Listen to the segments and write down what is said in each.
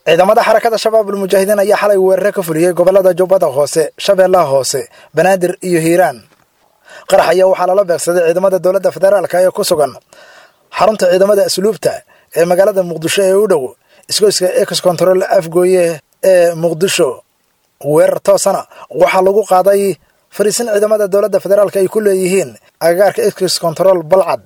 ciidamada xarakada shabaabul mujaahidiin ayaa xalay weerare ka fuliyey gobolada jubbada hoose shabeellaha hoose banaadir iyo hiiraan qarax ayaa waxaa lala beegsaday ciidamada dowladda federaalka ee ku sugan xarunta ciidamada asluubta ee magaalada muqdisho ee u dhow isgoyska ex control afgooye ee muqdisho weerar toosana waxaa lagu qaaday fariisin ciidamada dowladda federaalka ay ku leeyihiin agagaarka ex control balcad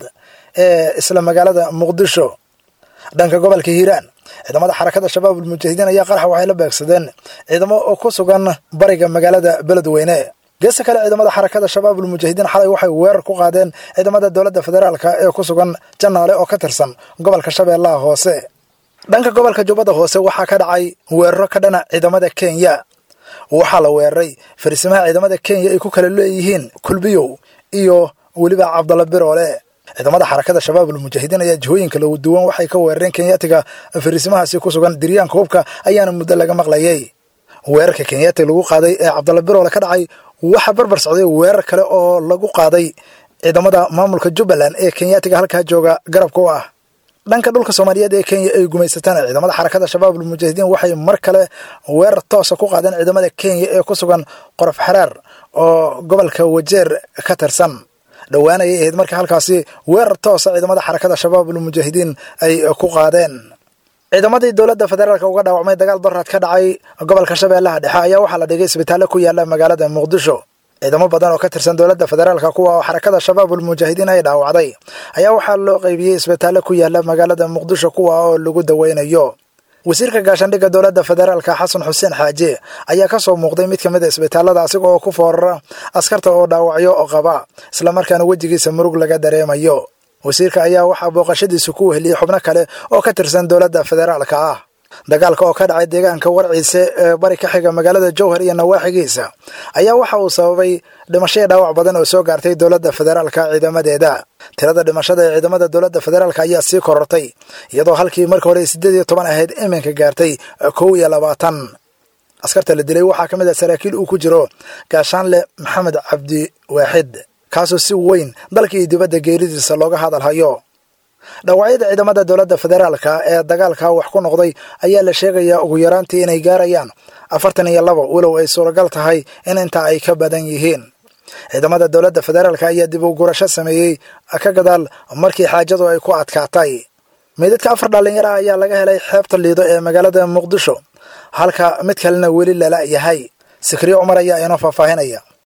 ee isla magaalada muqdisho dhanka gobolka hiiraan ciidamada xarakada shabaabul mujaahidiin ayaa qarax waxay la beegsadeen ciidamo oo ku sugan bariga magaalada beledweyne geesta kale ciidamada xarakada shabaabul mujaahidiin xalay waxay weerar ku qaadeen ciidamada dowladda federaalka ee ku sugan janaale oo ka tirsan gobolka shabeellaha hoose dhanka gobolka jubbada hoose waxaa ka dhacay weeraro ka dhana ciidamada kenya waxaa la weeraray fariisimaha ciidamada kenya ay ku kala leeyihiin kulbiyow iyo weliba cabdalla biroole ciidamada xarakada shabaabul mujaahidiin ayaa jihooyinka lagu duwan waxay ka weerareen kenyaatiga fariisimahaasi ku sugan diryaanka hubka ayaana muddo laga maqlayay weerarka kenyaati lagu qaaday ee cabdalla biroole ka dhacay waxaa barbar socday weerar kale oo lagu qaaday ciidamada maamulka jubbaland ee kenyaatiga halkaa jooga garabka u ah dhanka dhulka soomaaliyeed ee kenya ay gumaysataan ciidamada xarakada shabaabul mujaahidiin waxay mar kale weerar toosa ku qaadeen ciidamada kenya ee ku sugan qorof xaraar oo gobolka wajeer ka tirsan dhowaanayay ahayd marka halkaasi weerar toosa ciidamada xarakada shabaabul mujaahidiin ay ku qaadeen ciidamadii dowladda federaalk uga dhaawacmay dagaal daraad ka dhacay gobolka shabeellaha dhexe ayaa waxaa la dhigay isbitaallo ku yaala magaalada muqdisho ciidamo badan oo ka tirsan dowladda federaalka kuwa oo xarakada shabaabul mujaahidiin ay dhaawacday ayaa waxaa loo qaybiyey isbitaallo ku yaala magaalada muqdisho kuwa oo lagu daweynayo wasiirka gaashaandhigga dowladda federaalka xasan xuseen xaaje ayaa ka soo muuqday mid ka mid a isbitaallada asiga oo ku foorara askarta oo dhaawacyo oo qaba islamarkaana wejigiisa murug laga dareemayo wasiirka ayaa waxaa booqashadiisu ku weheliyey xubno kale oo ka tirsan dowladda federaalka ah dagaalka oo ka dhacay deegaanka warciise ee bari ka xiga magaalada jowhar iyo nawaaxigiisa ayaa waxa uu sababay dhimashaya dhaawac badan oo soo gaartay dowladda federaalka ciidamadeeda tirada dhimashada ee ciidamada dowladda federaalka ayaa sii korortay iyadoo halkii marka hore siddeed iyo toban ahayd iminka gaartay kow iyo labaatan askarta la dilay waxaa ka mid ah saraakiil uu ku jiro gaashaanle maxamed cabdi waaxid kaasoo si weyn dalka iyo dibadda geeridiisa looga hadalhayo dhaawacyada ciidamada dowladda federaalka ee dagaalka wax ku noqday ayaa la sheegayaa ugu yaraantii inay gaarayaan afartan iyo labo walow ay suuragal tahay in intaa ay ka badan yihiin ciidamada dowladda federaalka ayaa dib u gurasho sameeyey ka gadaal markii xaajadu ay ku adkaatay meydadka afar dhallinyaro ah ayaa laga helay xeebta liido ee magaalada muqdisho halka mid kalena weli lala yahay sikriyo cumar ayaa inoo faahfaahinaya